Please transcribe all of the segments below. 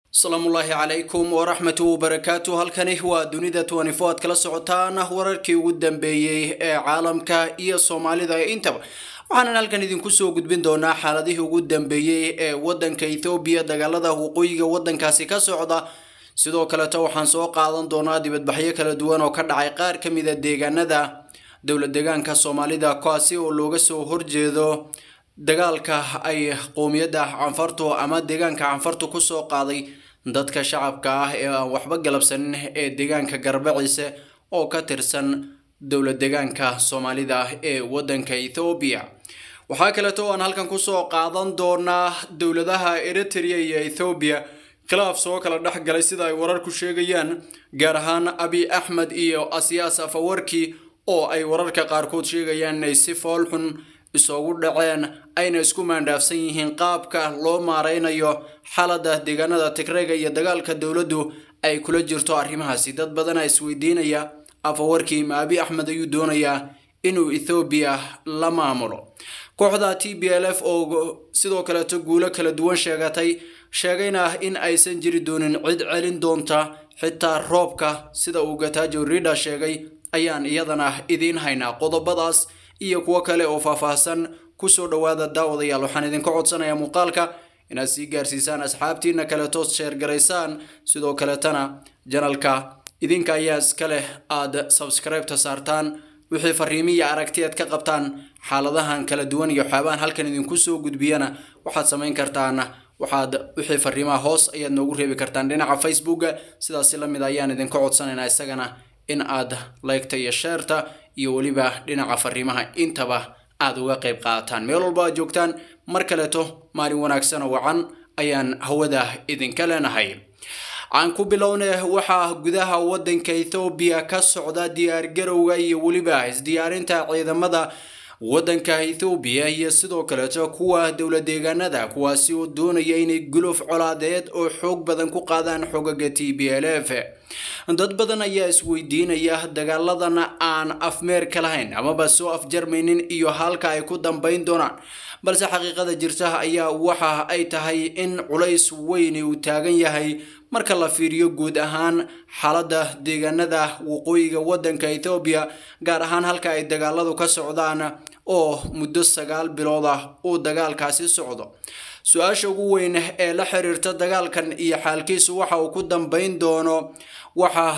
asalaamullaahi calaykum waraxmatu wabarakaatu halkani waa dunida twenty aad kala socotaan wararkii ugu dambeeyey ee caalamka iyo soomaalida intaba waxaanan halkan idinku soo gudbin doonaa xaaladihii ugu dambeeyey ee wadanka ethoobiya dagaalada waqooyiga wadankaasi ka socda sidoo kaleto waxaan soo qaadan doonaa dibadbaxyo kala duwan oo ka dhacay qaar ka mida deegaanada dowla deegaanka soomaalida kuwaasi oo looga soo horjeedo dagaalka ay qowmiyadda canfartu ama deegaanka canfartu kusoo qaaday dadka shacabka ah ee aan waxba galabsanin ee deegaanka garbaciise oo ka tirsan dowla deegaanka soomaalida ee wadanka ethoobiya waxaa kaleeto aan halkan kusoo qaadan doonaa dowladaha eritrea iyo ethoobiya khilaaf soo kala dhex galay sida ay wararku sheegayaan gaar ahaan abi axmed iyo asiyaas afawarki oo ay wararka qaarkood sheegayaan inay si foolxun isugu dhaceen ayna isku maandhaafsan yihiin qaabka loo maareynayo xaalada deegaanada tigrega iyo dagaalka dowladdu ay kula jirto arrimahaasi dad badana isweydiinaya afawarkii ma abi axmed ayuu doonayaa inuu ethoobiya la maamulo kooxda t b l f oo sidoo kaleeto guulo kala duwan sheegatay sheegayna in aysan jiri doonin cid celin doonta xitaa roobka sida uu gataajo rida sheegay ayaan iyadana idiin haynaa qodobadaas iyo kuwo kale oo faahfaahsan kusoo dhowaada daawadayaal waxaan idinka codsanayaa muuqaalka inaad sii gaarsiisaan asxaabtiina kaleeto sheergaraysaan sidoo kaletana janalka idinka ayaa iska leh aada sabskribeta saartaan wixii fariimiya aragtiyaad ka qabtaan xaaladahan kala duwan iyo waxyaabahan halkan idinku soo gudbiyana waxaad samayn kartaan waxaad wixii fariimaha hoos ayaad noogu reebi kartaan dhinaca facebooka sidaasi lamid ayaan idinka codsanaynaa isagana in aad laygta iyo sheerta iyo weliba dhinaca fariimaha intaba aada uga qayb qaadataan meel walba aad joogtaan mar kaleeto maalin wanaagsan oo wacan ayaan hawada idinka leenahay aan ku bilowna waxaa gudaha wadanka ethoobiya ka socda diyaargarowga iyo weliba isdiyaarinta ciidamada wadanka ethoobiya iyo sidoo kaleeto kuwa dowla deegaanada kuwaasi oo doonaya inay guluf colaadeed oo xoog badan ku qaadaan xogaga t b l f dad badan ayaa isweydiinaya dagaaladan aan afmeer ka lahayn amaba soo afjarmaynin iyo halka ay ku dambayn doonaan balse xaqiiqada jirta ayaa waxa ay tahay in culays weyni uu taagan yahay marka la fiiriyo guud ahaan xaaladda deegaanada waqooyiga wadanka ethoobiya gaar ahaan halka ay dagaaladu ka socdaan oo muddo sagaal bilood ah uu dagaalkaasi socdo su-aasha ugu weyn ee la xiriirta dagaalkan iyo xaalkiisu waxa uu ku dambayn doono waxa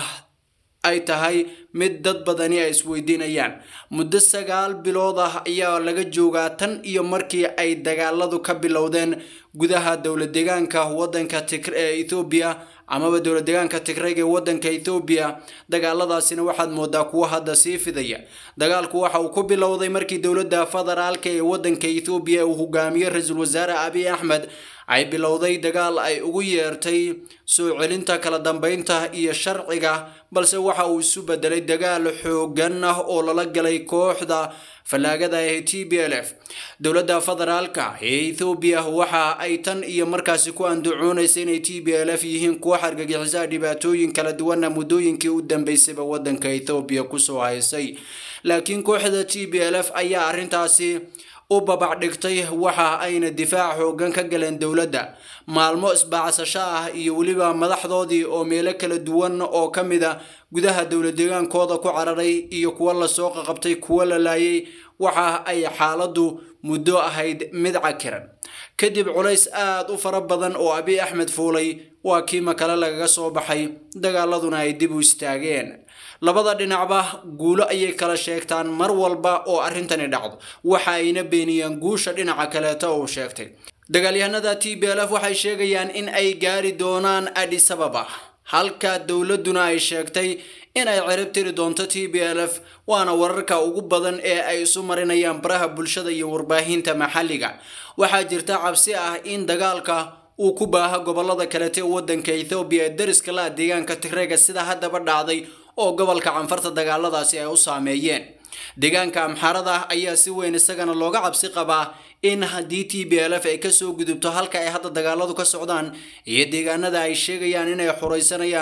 ay tahay mid dad badani ay isweydiinayaan muddo sagaal bilood ah ayaa laga joogaa tan iyo markii ay dagaaladu ka bilowdeen gudaha dowla deegaanka wadanka ee ethoobiya amaba dowla deegaanka tigreg ee wadanka ethoobiya dagaaladaasina waxaad moodaa kuwa hadda sii fidaya dagaalku waxa uu ku bilowday markii dowladda federaalka ee wadanka ethoobiya uu hogaamiyey ra-iisul wasaare abiy axmed ay bilowday dagaal ay ugu yeertay soo celinta kala dambeynta iyo sharciga balse waxa uu isu bedelay dagaal xoogan ah oo lala galay kooxda fallaagada ee t b l f dowladda federaalka ee ethoobiya waxa ay tan iyo markaasi ku andacoonaysa inay t b l f yihiin kuwa xargagixisaa dhibaatooyin kala duwana muddooyinkii u dambeysayba wadanka ethoobiya kusoo haysay laakiin kooxda t b l f ayaa arrintaasi u babac dhigtay waxa ayna difaac xoogan ka galeen dowladda maalmo isbaacsasho ah iyo weliba madaxdoodii oo meelo kala duwan oo ka mid a gudaha dowla deegaankooda ku cararay iyo kuwo lasoo qaqabtay kuwo la laayay waxa ay xaaladdu muddo ahayd mid cakiran kadib culays aada u fara badan oo abiy axmed fuulay waa kiima kale lagaga soo baxay dagaaladuna ay dib u istaageen labada dhinacba guulo ayay kala sheegtaan mar walba oo arrintani dhacdo waxa ayna beeniyaan guusha dhinaca kaleeto uu sheegtay dagaalyahanada t b l f waxay sheegayaan in ay gaari doonaan adisababa halka dowladduna ay sheegtay in ay cirib tiri doonto t b l f waana wararka ugu badan ee ay isu marinayaan baraha bulshada iyo warbaahinta maxalliga waxaa jirta cabsi ah in dagaalka uu ku baaha gobolada kalete ee wadanka ethoobiya ee dariska la deegaanka tigrega sida haddaba dhacday oo gobolka canfarta dagaaladaasi ay u saameeyeen deegaanka amxarada ayaa si weyn isagana looga cabsi qabaa in haddii t b l f ay kasoo gudubto halka ay hadda dagaaladu ka socdaan iyo deegaanada ay sheegayaan inay xuraysanayaan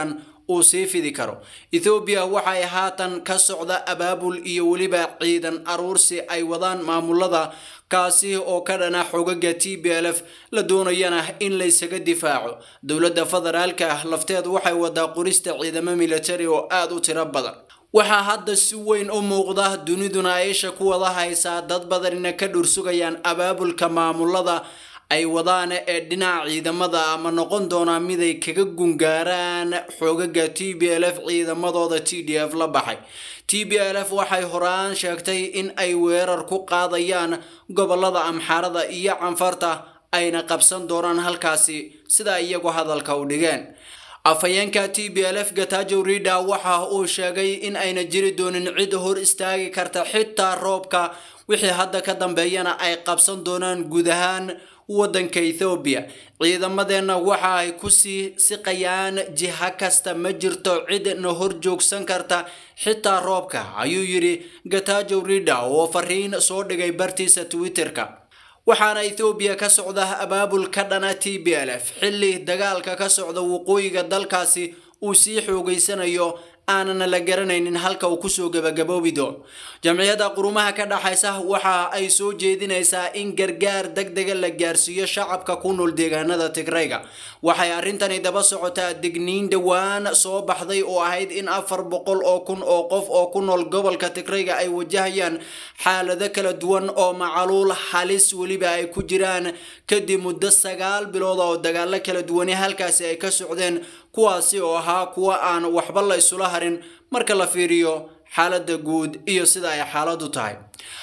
uu sii fidi karo ethoobiya waxay haatan ka socda abaabul iyo weliba ciidan aruursi ay wadaan maamulada kaasi oo ka dhana xogaga t b l f la doonayana in laysaga difaaco dowladda federaalka lafteedu waxay wadaa qorista ciidamo militari oo aada u tiro badan waxaa hadda si weyn u muuqda duniduna aisha ku wada haysaa dad badanina ka dhursugayaan abaabulka maamulada ay wadaan ee dhinaca ciidamada ama noqon doonaa mid ay kaga gungaaraan xoogaga t b l f ciidamadooda t d f la baxay t b l f waxay horaan sheegtay in ay weerar ku qaadayaan gobolada amxaarada iyo canfarta ayna qabsan doonaan halkaasi sida iyagu hadalka u dhigeen afhayeenka t b l f gatajo rida waxa uu sheegay in ayna jiri doonin cid hor istaagi karta xitaa roobka wixii hadda ka dambeeyana ay qabsan doonaan guud ahaan waddanka ethoobiya ciidamadeenna waxa ay kusii siqayaan jiha kasta ma jirto cidna hor joogsan karta xitaa roobka ayuu yidhi gatajo rida oo fariin soo dhigay bartiisa twitterka waxaana ethoobiya ka socda abaabul ka dhana t b l f xilli dagaalka ka socda waqooyiga dalkaasi uu sii xoogeysanayo aanana la garanaynin halka uu kusoo gabagaboobi doono jamciyadda qurumaha ka dhaxaysa waxa ay soo jeedinaysaa in gargaar deg dega la gaarsiiyo shacabka ku nool deegaanada tigrayga waxay arrintani daba socotaa digniin dhowaan soo baxday oo ahayd in afar boqol oo kun oo qof oo ku nool gobolka tigrayga ay wajahayaan xaalado kala duwan oo macaluul halis weliba ay ku jiraan kadib muddo sagaal bilood oo dagaalo kala duwani halkaasi ay ka socdeen kuwaasi oo ahaa kuwa aan waxba la isula harin marka la fiiriyo xaaladda guud iyo sida ay xaaladu tahay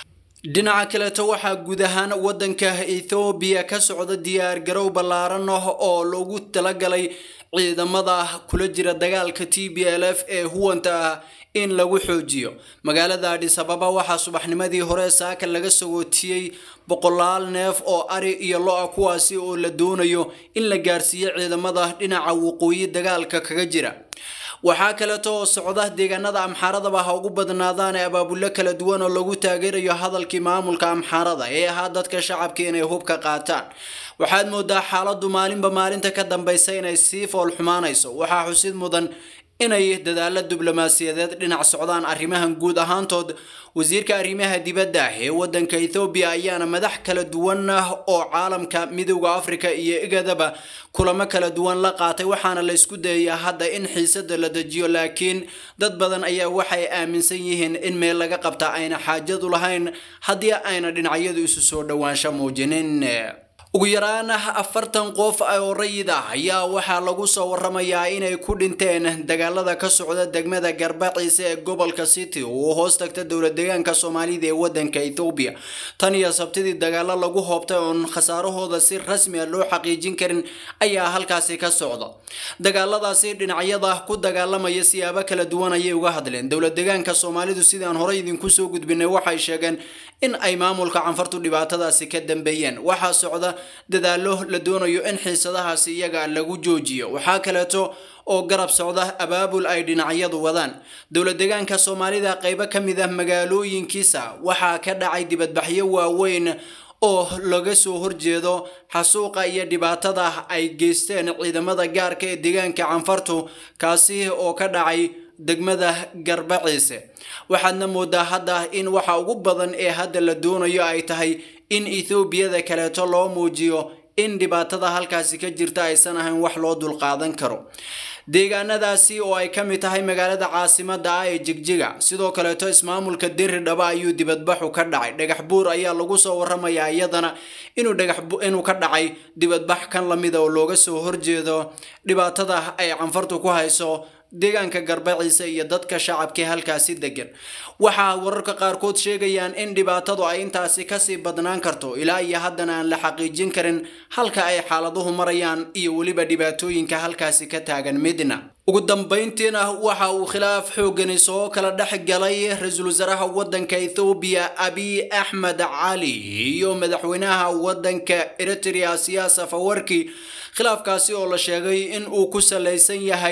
dhinaca kaleeto waxaa guud ahaan waddanka ethoobiya ka socda diyaar garow ballaaran ah oo loogu talagalay ciidamada kula jira dagaalka t b l f ee huwanta ah in lagu xoojiyo magaalada adhis ababa waxaa subaxnimadii hore saaka laga sagootiyey boqolaal neef oo ari iyo lo-a kuwaasi oo la doonayo in la gaarsiiyo ciidamada dhinaca waqooyi dagaalka kaga jira waxaa kaleeto oo socda deegaanada amxaaradaba ha ugu badnaadaan ee abaabullo kala duwan oo lagu taageerayo hadalkii maamulka amxaarada ee ahaa dadka shacabka inay hubka qaataan waxaad moodaa xaaladdu maalinba maalinta ka dambaysa inay sii fool xumaanayso waxaa xusid mudan inay dadaalo diblomaasiyadeed dhinac socdaan arrimahan guud ahaantood wasiirka arrimaha dibadda ee waddanka ethoobiya ayaana madax kala duwan ah oo caalamka midowda afrika iyo igadaba kulamo kala duwan la qaatay waxaana la isku dayayaa hadda in xiisada la dejiyo laakiin dad badan ayaa waxay aaminsan yihiin in meel laga qabta ayna xaajadu lahayn haddii ayna dhinacyadu isu soo dhowaansho muujinin ugu yaraan afartan qof oo rayid ah ayaa waxaa lagu soo waramayaa inay ku dhinteen dagaalada ka socda degmada garbaciise ee gobolka city oo hoos tagta dowlad deegaanka soomaalida ee wadanka ethoobiya tan iyo sabtidii dagaalo lagu hoobtay oon khasaarahooda si rasmi a loo xaqiijin karin ayaa halkaasi ka socda dagaaladaasi dhinacyada ku dagaalamaya siyaabo kala duwan ayay uga hadleen dowlad deegaanka soomaalidu sidaan horey idinku soo gudbinay waxay sheegeen in ay maamulka canfartu dhibaatadaasi ka dambeeyeen waxaa socda dadaalo la doonayo in xiisadahaasi iyaga lagu joojiyo waxaa kaleeto oo garab socda abaabul ay dhinacyadu wadaan dowlad deegaanka soomaalida qaybo ka mid ah magaalooyinkiisa waxaa ka dhacay dibadbaxyo waaweyn oo laga soo horjeedo xasuuqa iyo dhibaatada ay geysteen ciidamada gaarka ee deegaanka canfartu kaasi oo ka dhacay degmada garbaciise waxaadna moodaa hadda in waxa ugu badan ee hadda la doonayo ay tahay in ethoobiada kaleeto loo muujiyo in dhibaatada halkaasi ka jirta aysan ahayn wax loo dulqaadan karo deegaanadaasi oo ay ka mid tahay magaalada caasimada ah ee jigjiga sidoo kaleeto ismaamulka diri dhaba ayuu dibadbaxu ka dhacay dhagax buur ayaa lagu soo waramayaa iyadana inuu dhagax inuu ka dhacay dibadbax kan lamida oo looga soo horjeedo dhibaatada ay canfartu ku hayso deegaanka garbaciise iyo dadka shacabkii halkaasi degan waxaa wararka qaarkood sheegayaan in dhibaatadu ay intaasi kasii badnaan karto ilaa iyo haddana aan la xaqiijin karin halka ay xaaladuhu marayaan iyo weliba dhibaatooyinka halkaasi ka taagan midna ugu dambayntiina waxa uu khilaaf xoogani soo kala dhex galay ra-iisul wasaaraha waddanka ethoobiya abiy axmed cali iyo madaxweynaha waddanka eritrea siyaasa fawarki khilaafkaasi oo la sheegay in uu ku salaysan yahay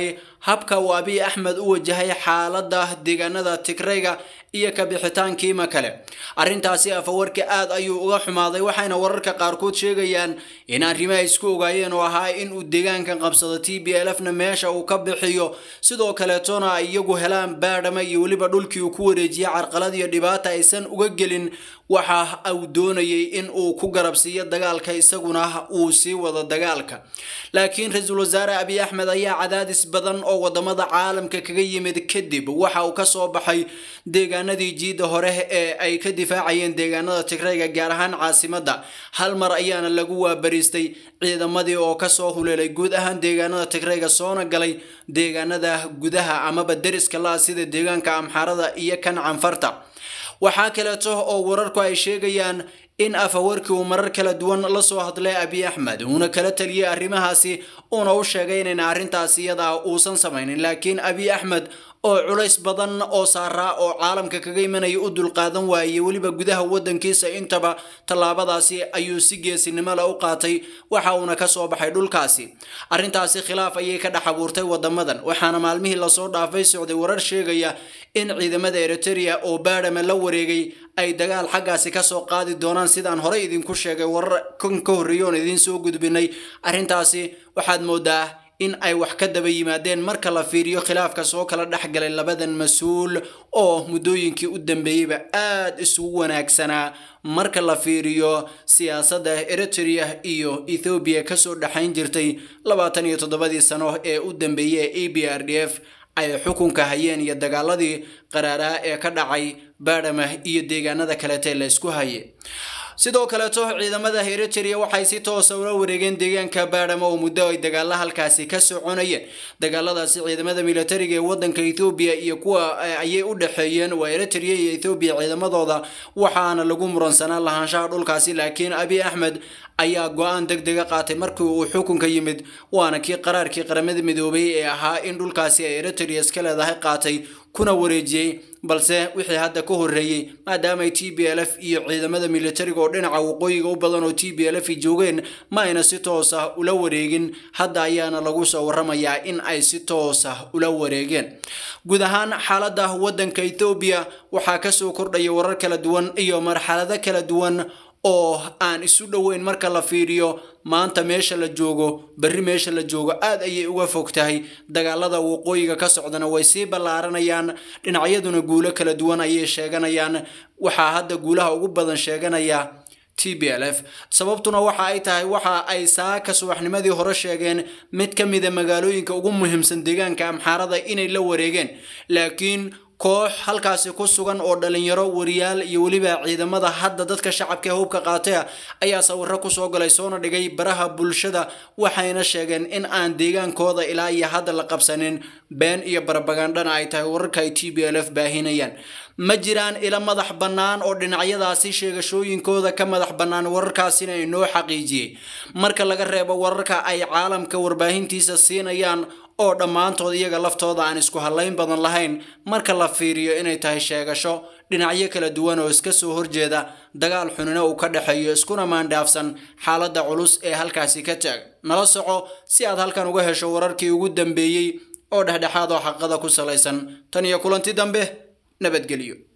habka uu abiy axmed u wajahay xaaladda deegaanada tigrayga iyo kabixitaankiima kale arrintaasi afawarki aad ayuu uga xumaaday waxayna wararka qaarkood sheegayaan in arrimaha isku ogaayeen oo ahaa in uu deegaankan qabsado t b l f na meesha uu ka bixiyo sidoo kaleetona ay iyagu helaan baadhama iyo weliba dhulkii uu ku wareejiyay carqalad iyo dhibaata aysan uga gelin waxa uu doonayay in uu ku garabsiiyo dagaalka isaguna uu sii wado dagaalka laakiin ra-iisul wasaare abiy axmed ayaa cadaadis badan oo wadamada caalamka kaga yimid kadib waxa uu kasoo baxay deegaanadii jiida hore ee ay ka difaacayeen deegaanada tigrayga gaar ahaan caasimadda hal mar ayaana lagu waabariistay ciidamadii oo kasoo huleelay guud ahaan deegaanada tigrayga soona galay deegaanada gudaha amaba deriska la-a sida deegaanka amxaarada iyo kan canfarta waxaa kaleeto oo wararku ay sheegayaan in afawarkii uu marar kala duwan la soo hadlay abiy axmed uuna kala taliyey arrimahaasi uuna u sheegay inayna arrintaas iyadaa uusan samaynin laakiin abiy axmed oo culays badan oo saaraa oo caalamka kaga imanaya u dulqaadan waayey weliba gudaha wadankiisa intaba tallaabadaasi ayuu si geesinimo le u qaatay waxa uuna kasoo baxay dhulkaasi arrintaasi khilaaf ayay ka dhex abuurtay wadamadan waxaana maalmihii lasoo dhaafay socday warar sheegaya in ciidamada eriteria oo baadhama la wareegay ay dagaal xaggaasi kasoo qaadi doonaan sidaan horey idinku sheegay warar kan ka horreeya oon idiin soo gudbinay arrintaasi waxaad moodaa in ay wax ka daba yimaadeen marka la fiiriyo khilaafka soo kala dhex galay labadan mas-uul oo muddooyinkii u dambeeyeyba aada isugu wanaagsanaa marka la fiiriyo siyaasadda eriteria iyo ethoobiya kasoo dhexayn jirtay labaatan iyo toddobadii sano ee u dambeeyey ee e b r d f ay xukunka hayeen iyo dagaaladii qaraaraa ee ka dhacay baadhama iyo deegaanada kaleete la isku haye sidoo kaleeto ciidamada eriteria waxay si toosa ula wareegeen deegaanka baadhama oo muddo ay dagaala halkaasi ka soconayeen dagaaladaasi ciidamada militariga ee wadanka ethoobiya iyo kuwa ayay u dhexeeyeen waa eriteria iyo ethoobiya ciidamadooda waxaana lagu muransanaa lahaanshaha dhulkaasi laakiin abiy axmed ayaa go-aan deg dega qaatay markii uu xukunka yimid waana kii qaraarkii qaramada midoobay ee ahaa in dhulkaasi ay eriteria iska leedahay qaatay kuna wareejiyey balse wixii hadda ka horreeyey maadaamaay t b l f iyo ciidamada militariga oo dhinaca waqooyiga u badan oo t b l f joogeen ma ayna si toosa ula wareegin hadda ayaana lagu soo waramayaa in ay si toosa ula wareegeen guud ahaan xaaladda wadanka ethoobiya waxaa kasoo kordhaya warar kala duwan iyo marxalado kala duwan oo aan isu dhoweyn marka la fiiriyo maanta meesha la joogo berri meesha la joogo aad ayay uga fog tahay dagaalada waqooyiga ka socdana way sii ballaaranayaan dhinacyaduna guulo kala duwan ayay sheeganayaan waxaa hadda guulaha ugu badan sheeganaya t b l f sababtuna waxa ay tahay waxa ay saaka subaxnimadii hore sheegeen mid ka mida magaalooyinka ugu muhiimsan deegaanka amxaarada inay la wareegeen laakiin koox halkaasi ku sugan oo dhalinyaro wariyaal iyo weliba ciidamada hadda dadka shacabka ee hubka qaataya ayaa sawiro kusoo galay soona dhigay baraha bulshada waxayna sheegeen in aan deegaankooda ilaa iyo hadda la qabsanin been iyo barabagandhana ay tahay wararka ay t b l f baahinayaan ma jiraan ila madax bannaan oo dhinacyadaasi sheegashooyinkooda ka madax bannaan wararkaasina inoo xaqiijiyey marka laga reebo wararka ay caalamka warbaahintiisa siinayaan oo dhammaantood iyaga laftooda aan isku hallayn badan lahayn marka la fiiriyo inay tahay sheegasho dhinacyo kala duwan oo iska soo horjeeda dagaal xunina uu ka dhexeeyo iskuna maandhaafsan xaaladda culus ee halkaasi ka taag nala soco si aad halkan uga hesho wararkii ugu dambeeyey oo dhexdhexaad oo xaqada ku salaysan tan iyo kulanti dambe nabadgelyo